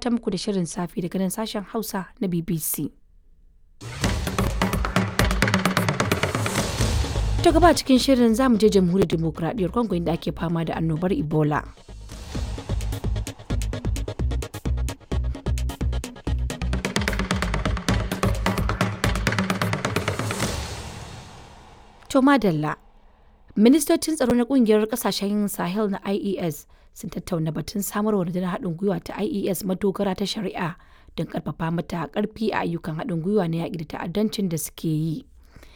gabatar muku da shirin safi daga nan sashen Hausa na BBC. Ta gaba cikin shirin za mu je jamhuriyar demokuraɗiyyar Congo inda ake fama da annobar Ebola. To madalla, ministocin tsaro na kungiyar kasashen Sahel na IES sun tattauna batun samarwa rundunar haɗin gwiwa ta IES madogara ta shari'a don ƙarfafa mata ƙarfi a ayyukan haɗin gwiwa na yaƙi da ta'addancin da suke yi.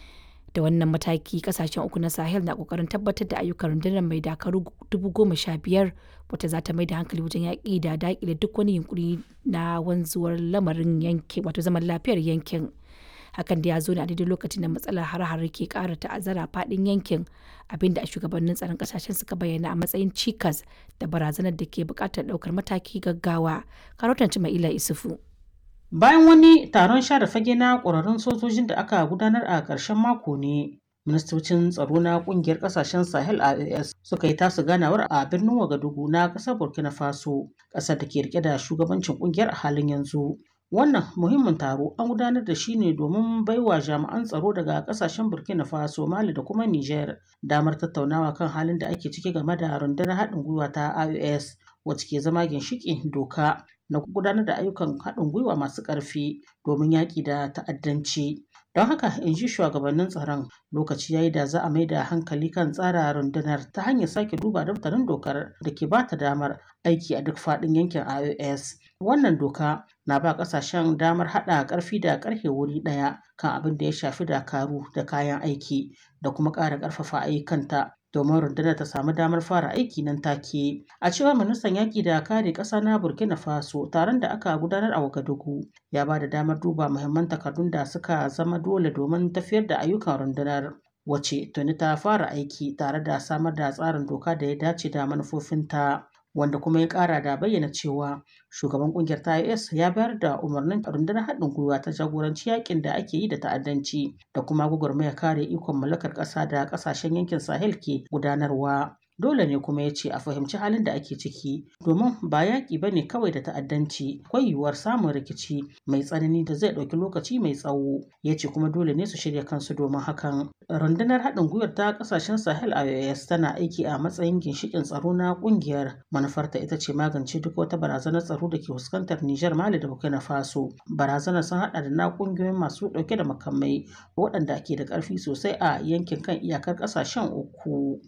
Da wannan mataki kasashen uku na Sahel na ƙoƙarin tabbatar da ayyukan rundunar mai dakaru dubu goma sha biyar wata za ta mai da hankali wajen yaƙi da daƙile duk wani yunkuri na wanzuwar lamarin yankin wato zaman lafiyar yankin. hakan da ya zo ne a daidai lokacin da matsalar hare-hare ke kara ta'azzara fadin yankin abinda a shugabannin tsaron kasashen suka bayyana a matsayin cikas da barazanar da ke bukatar daukar mataki gaggawa karotan mai ila isufu bayan wani taron share fage na ƙwararrun sojojin da aka gudanar a ƙarshen mako ne ministocin tsaro na kungiyar kasashen sahel ias suka yi tasu ganawar a birnin wagadugu na ƙasar burkina faso ƙasar da ke rike da shugabancin kungiyar a halin yanzu Wannan muhimmin taro an gudanar da shi ne domin baiwa jami'an tsaro daga kasashen Burkina Faso, Mali da kuma Niger damar tattaunawa kan halin da ake ciki game da rundunar haɗin gwiwa ta IOS wacce ke zama ginshiƙin doka na gudanar da ayyukan haɗin gwiwa masu ƙarfi domin yaƙi da ta'addanci. Don haka in ji shugabannin tsaron lokaci yayi da za a mai da hankali kan tsara rundunar ta hanyar sake duba daftarin dokar da ke ba ta damar aiki a duk faɗin yankin IOS. Wannan doka na ba ƙasashen damar haɗa ƙarfi da ƙarfe wuri ɗaya kan abin da ya shafi dakaru da kayan aiki da kuma ƙara ƙarfafa ayyukanta domin rundunar ta samu damar fara aiki nan take. A cewar ministan yaƙi da kare ƙasa na Burkina Faso taron da aka gudanar a Wagadugu ya ba da damar duba muhimman takardun da suka zama dole domin tafiyar da ayyukan rundunar. Wace tuni ta fara aiki tare da samar da tsarin doka da ya dace da manufofinta. wanda kuma ya kara da bayyana cewa shugaban kungiyar ta IS ya bayar da umarnin rundunar haɗin gwiwa ta jagoranci yakin da ake yi da ta'addanci da kuma gwagwarmaya kare ikon mallakar ƙasa da ƙasashen yankin Sahel ke gudanarwa. Dole ne kuma ya ce a fahimci halin da ake ciki domin ba yaƙi ba ne kawai da ta'addanci akwai yiwuwar samun rikici mai tsanani da zai ɗauki lokaci mai tsawo ya ce kuma dole ne su shirya kansu domin hakan. Rundunar haɗin gwiwar ta ƙasashen Sahel IOS tana aiki a matsayin ginshiƙin tsaro na ƙungiyar manufarta ita ce magance duk wata barazanar tsaro da ke fuskantar Nijar Mali da Burkina Faso. Barazanar sun haɗa da na ƙungiyoyin masu ɗauke da makamai waɗanda ke da ƙarfi sosai a yankin kan iyakar ƙasashen uku.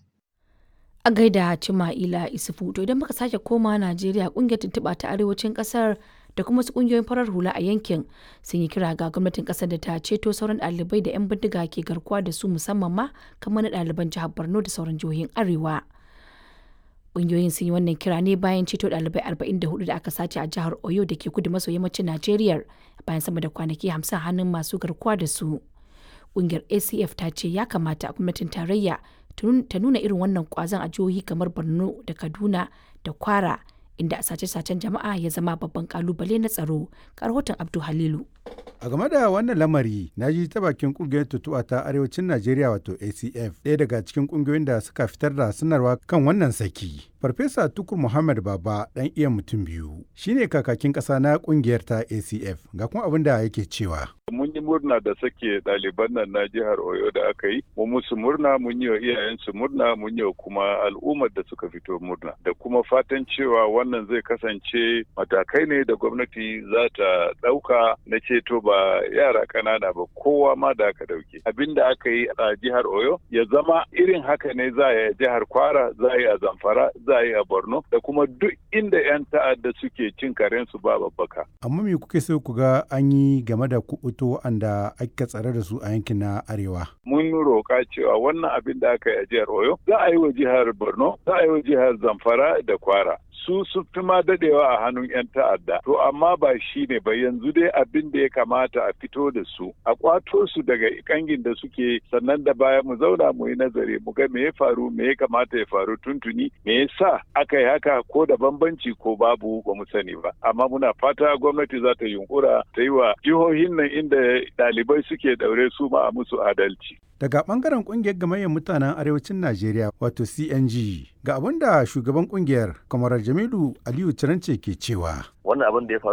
a gaida Cima'ila Isufu to idan muka sake koma Najeriya kungiyar tuntuɓa ta arewacin ƙasar da kuma wasu kungiyoyin farar hula a yankin sun yi kira ga gwamnatin ƙasar da ta ceto sauran ɗalibai da 'yan bindiga ke garkuwa da su musamman ma kamar na ɗaliban jihar Borno da sauran jihohin Arewa. Ƙungiyoyin sun yi wannan kira ne bayan ceto ɗalibai 44 da aka sace a jihar Oyo da ke kudu maso yammacin Najeriya bayan sama da kwanaki 50 hannun masu garkuwa da su. Ƙungiyar ACF ta ce ya kamata gwamnatin tarayya ta nuna irin wannan kwazon a jihohi kamar borno da kaduna da kwara inda a sace-sacen jama'a ya zama babban kalubale na tsaro rahoton abdu halilu a game da wannan lamari na ji ta bakin kungiyar tutuwa ta arewacin najeriya wato acf ɗaya daga cikin kungiyoyin da suka fitar da sanarwa kan wannan saki farfesa tukur muhammad baba ɗan iya mutum biyu shine kakakin ƙasa na kungiyar ta acf ga kuma abin da yake cewa mun yi murna da sake ɗaliban nan na jihar Oyo da aka yi, mu musu murna mun yi wa iyayensu murna mun yi wa kuma al'ummar da suka fito murna. Da kuma fatan cewa wannan zai kasance matakai ne da gwamnati za ta ɗauka na ceto ba yara ƙanana ba kowa ma da aka ɗauke. Abin da aka yi a jihar Oyo ya zama irin haka ne za a yi a jihar Kwara, za a yi a Zamfara, za a yi a Borno da kuma duk inda 'yan ta'adda suke cin karensu ba babbaka. Amma me kuke so ku ga an yi game da kuɓuto waɗanda aka tsare da su a yankin na arewa. Mun roƙa cewa wannan abin da aka yi a jihar Oyo za a yi wa jihar Borno, za a yi wa jihar Zamfara da Kwara. su sun fi ma dadewa a hannun 'yan ta'adda to amma ba shi ne ba yanzu dai abin da ya kamata a fito da su a kwato su daga kangin da suke sannan da baya mu zauna mu yi nazari mu ga me ya faru me ya kamata ya faru tuntuni me yasa aka yi haka ko da bambanci ko babu ba mu sani ba amma muna fata gwamnati za ta yunkura ta yi wa jihohin nan inda ɗalibai suke daure su ma a musu adalci daga bangaren kungiyar gamayyar mutanen arewacin najeriya wato cng ga abin da shugaban kungiyar kamarar jamilu aliyu cirance ke cewa wannan abin da ya faru